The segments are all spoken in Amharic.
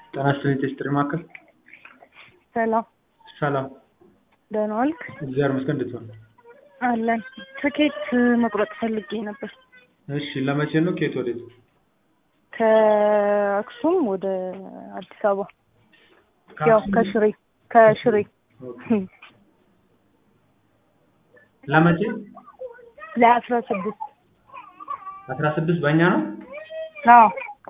ጤና ይስጥልኝ ቴስትሪ ማዕከል ሰላም ሰላም ደህና ዋልክ? እግዚአብሔር ይመስገን እንዴት ዋልክ? አለን። ትኬት መቁረጥ ፈልጌ ነበር እሺ ለመቼ ነው ከየት ወዴት ከአክሱም ወደ አዲስ አበባ ያው ከሽሬ ከሽሬ ኦኬ። ለመቼ ለአስራ ስድስት አስራ ስድስት በእኛ ነው አዎ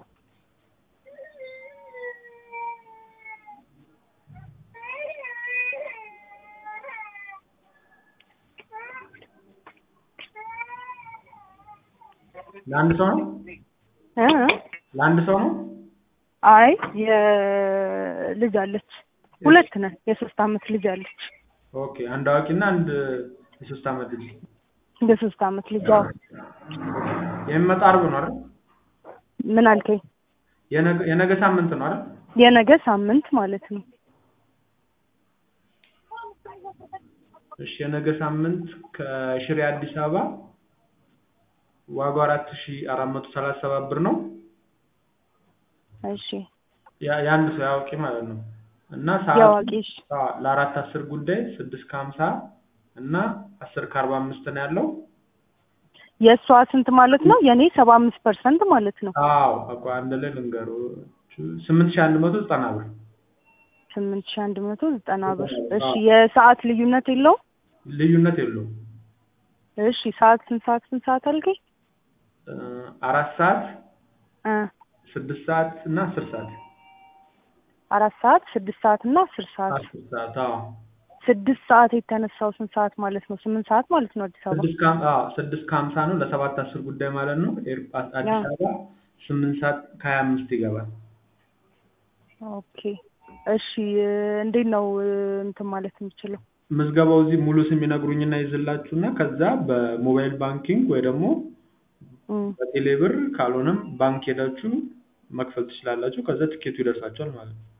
ለአንድ ሰው ነው እ ለአንድ ሰው ነው አይ የልጅ አለች ሁለት ነን የሶስት አመት ልጅ አለች ኦኬ አንድ አዋቂና አንድ የሶስት አመት ልጅ የሶስት አመት ልጅ አዎ የሚመጣ አርብ ነው አይደል ምን አልከኝ የነገ የነገ ሳምንት ነው አይደል የነገ ሳምንት ማለት ነው እሺ የነገ ሳምንት ከሽሬ አዲስ አበባ ዋጋው አራት ሺ አራት መቶ ሰላሳ ሰባት ብር ነው እሺ ያ- የአንድ ሰው ያዋቂ ማለት ነው እና ሰዓቱ የአዋቂ እሺ አዎ፣ ለአራት አስር ጉዳይ ስድስት ከሀምሳ እና አስር ከአርባ አምስት ነው ያለው የእሷ ስንት ማለት ነው የእኔ ሰባ አምስት ፐርሰንት ማለት ነው አዎ በቃ አንድ ላይ ልንገሩ ስምንት ሺ አንድ መቶ ዘጠና ብር ስምንት ሺ አንድ መቶ ዘጠና ብር እሺ የሰዓት ልዩነት የለውም ልዩነት የለውም እሺ ሰዓት ስንት ሰዓት ስንት ሰዓት አልከኝ እ አራት ሰዓት እ ስድስት ሰዓት እና አስር ሰዓት አራት ሰዓት ስድስት ሰዓት እና አስር ሰዓት አስር ሰዓት አዎ ስድስት ሰዓት የተነሳው ስንት ሰዓት ማለት ነው ስምንት ሰዓት ማለት ነው አዲስ አበባ ስድስት ከሀም- አዎ ስድስት ከሀምሳ ነው ለሰባት አስር ጉዳይ ማለት ነው ኤር- አዲስ አዎ። አበባ ስምንት ሰዓት ከሀያ አምስት ይገባል ኦኬ እሺ እንዴት ነው እንትን ማለት የምችለው ምዝገባው እዚህ ሙሉ ስም ይነግሩኝና ይዝላችሁና ከዛ በሞባይል ባንኪንግ ወይ ደግሞ እም፣ በቴሌ ብር ካልሆነም ባንክ ሄዳችሁ መክፈል ትችላላችሁ። ከዛ ትኬቱ ይደርሳችኋል ማለት ነው።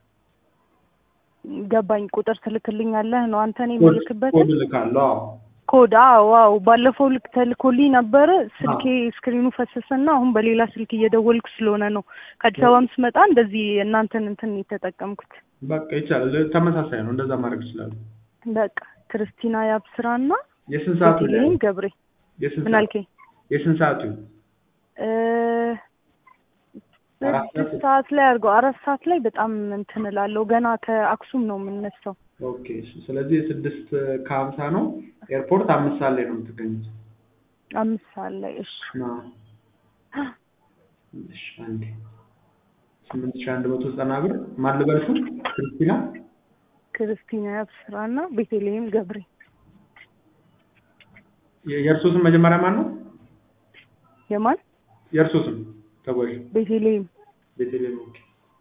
ገባኝ ቁጥር ትልክልኛለህ ነው አንተ እኔ ኮድ የምልክበት ኮድ እልካለሁ። አዎ ኮድ አዎ አዎ ባለፈው ልክ ተልኮልኝ ነበረ ስልኬ ስክሪኑ ፈሰሰና አሁን በሌላ ስልክ እየደወልኩ ስለሆነ ነው ከአዲስ አበባም ስመጣ እንደዚህ እናንተን እንትን የተጠቀምኩት በቃ ይቻላል። ተመሳሳይ ነው። እንደዛ ማድረግ ይችላሉ። በቃ ክርስቲና ያብስራና የስንት ሰዓቱ ላይ ቤተልሔም ገብሬ የስንት ምን ሰዓት አልከኝ የስንት ሰዓቱ እ አራት ሰዓት? ስድስት ሰዓት ላይ አድርገው አራት ሰዓት ላይ በጣም እንትን እላለሁ ገና ከአክሱም ነው የምነሳው ኦኬ። እሺ። ስለዚህ የስድስት ከሀምሳ ነው። ኤርፖርት አምስት ሰዓት ላይ ነው የምትገኙት። አምስት ሰዓት ላይ እሺ አዎ። እሺ። አንዴ ስምንት ሺህ አንድ መቶ ዘጠና ብር ማን ልበልሹ? ክርስቲና ክርስቲና ያብስራና ቤተልሔም ገብሬ የ- የእርሶ ስም መጀመሪያ ማን ነው? የማን የእርሶ ስም ተጓዥ ቤተልሔም ቤተልሔም ኦኬ።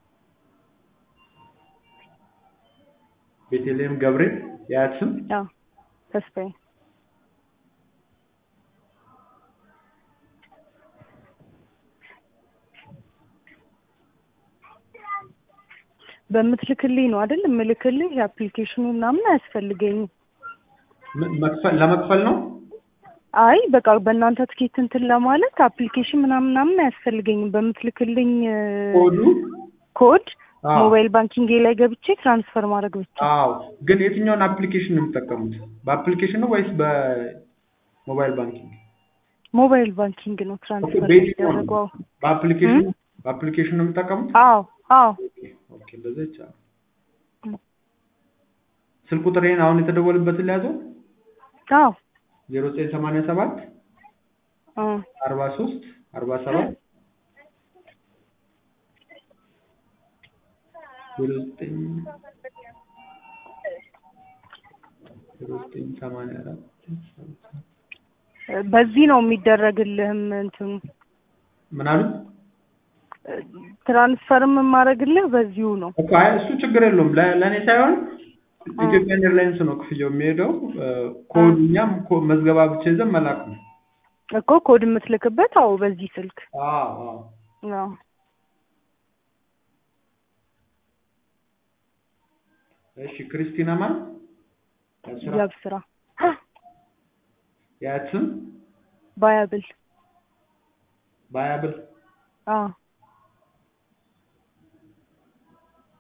ቤተልሔም ገብሬ የአያት ስም አዎ ተስፋዬ በምትልክልኝ ነው አይደል የምልክልህ የአፕሊኬሽኑ ምናምን አያስፈልገኝም ም- መክፈል ለመክፈል ነው። አይ በቃ በእናንተ ትኬት እንትን ለማለት አፕሊኬሽን ምናምን ምናምን አያስፈልገኝም በምትልክልኝ እ፣ ኮዱ ኮድ አዎ ሞባይል ባንኪንግ ላይ ገብቼ ትራንስፈር ማድረግ ብቻ አዎ። ግን የትኛውን አፕሊኬሽን ነው የምትጠቀሙት? በአፕሊኬሽን ነው ወይስ በሞባይል ባንኪንግ? ሞባይል ባንኪንግ ነው ትራንስፈር በየትኛው ነው? የሚደረገው በአፕሊኬሽን እም? በአፕሊኬሽን ነው የምትጠቀሙት? አዎ አዎ ኦኬ ኦኬ፣ እንደዛ ይቻላል። እም። ስልክ ቁጥሬን አሁን የተደወልበትን ሊያዘው አዎ ዜሮ ዘጠኝ ሰማንያ ሰባት እ፣ አርባ ሶስት አርባ ሰባት ዜሮ ዘጠኝ ዜሮ ዘጠኝ ሰማንያ አራት በዚህ ነው የሚደረግልህም እንትኑ ምን አሉት? ትራንስፈርም የማደርግልህ በዚሁ ነው እኮ አይ እሱ ችግር የለውም ለ- ለእኔ ሳይሆን ኢትዮጵያን ኤርላይንስ ነው ክፍያው የሚሄደው። ኮድ እኛም ኮ- መዝገባ ብቻ ይዘን መላክ ነው። እኮ ኮድ የምትልክበት አዎ በዚህ ስልክ አዎ አዎ። አዎ እሺ ክርስቲና ማን? ያብስራ ያብስራ የአያት ስም ባያብል ባያብል አዎ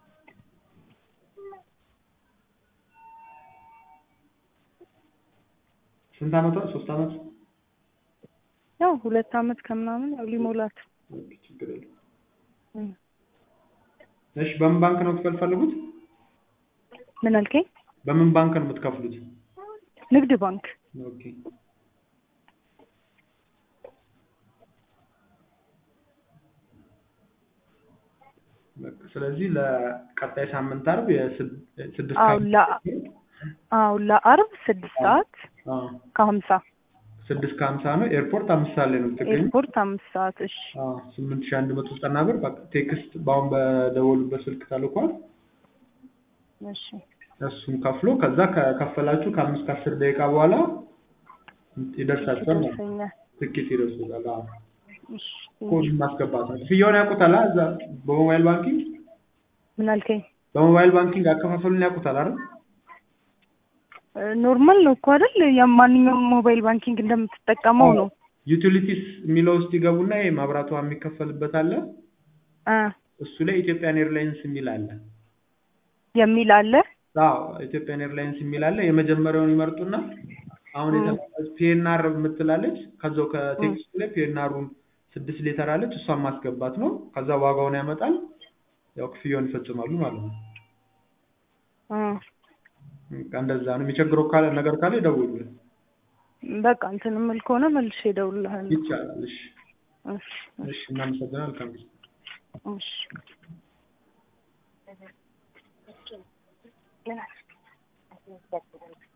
ስንት አመቷ? ሶስት አመት። ያው ሁለት አመት ከምናምን ያው ሊሞላት ኦኬ፣ ችግር የለም። እም። እሺ በምን ባንክ ነው መክፈል ፈልጉት? ምን አልከኝ? በምን ባንክ ነው የምትከፍሉት? ንግድ ባንክ ኦኬ በቃ ስለዚህ ለቀጣይ ሳምንት አርብ የስድ- ስድስት አዎ ከ- ለ- አዎ ለአርብ ስድስት ሰዓት አዎ ከሀምሳ ስድስት ከሀምሳ ነው። ኤርፖርት አምስት ሰዓት ላይ ነው የምትገኙ። ኤርፖርት አምስት ሰዓት እሺ አዎ ስምንት ሺህ አንድ መቶ ዘጠና ብር በቃ ቴክስት በአሁን በደወሉበት ስልክ ተልኳል። እሺ እሱን ከፍሎ ከዛ ከከፈላችሁ ከአምስት ከአስር ደቂቃ በኋላ ይደርሳችኋል ማለት ነው። ይደርሰኛል ትኬት ይደርሱታል። አዎ እሺ ኮድ ማስገባት ነው። ክፍያውን ያውቁታል? አ- እዛ በሞባይል ባንኪንግ ምን አልከኝ? በሞባይል ባንኪንግ አከፋፈሉን ያውቁታል አይደል? ኖርማል ነው እኮ አይደል? የማንኛውም ሞባይል ባንኪንግ እንደምትጠቀመው ነው። ዩቲሊቲስ የሚለው ውስጥ ይገቡና ይሄ መብራት ውሃ የሚከፈልበት አለ። አ እሱ ላይ ኢትዮጵያን ኤርላይንስ የሚል አለ። የሚል አለ። አዎ ኢትዮጵያን ኤርላይንስ የሚል አለ። የመጀመሪያውን ይመርጡና አሁን ፒኤንአር የምትላለች ከዛው ከቴክስቱ ላይ ፒኤንአሩን ስድስት ሌተር አለች። እሷን ማስገባት ነው። ከዛ ዋጋውን ያመጣል። ያው ክፍያውን ይፈጽማሉ ማለት ነው። አ በቃ እንደዛ ነው። የሚቸግረው ካለ ነገር ካለ ይደውሉልን። በቃ እንትን የምል ከሆነ መልሼ እደውልልሃለሁ። ይቻላል። እሺ፣ እሺ እሺ። እናመሰግናለን። መልካም ጊዜ። እሺ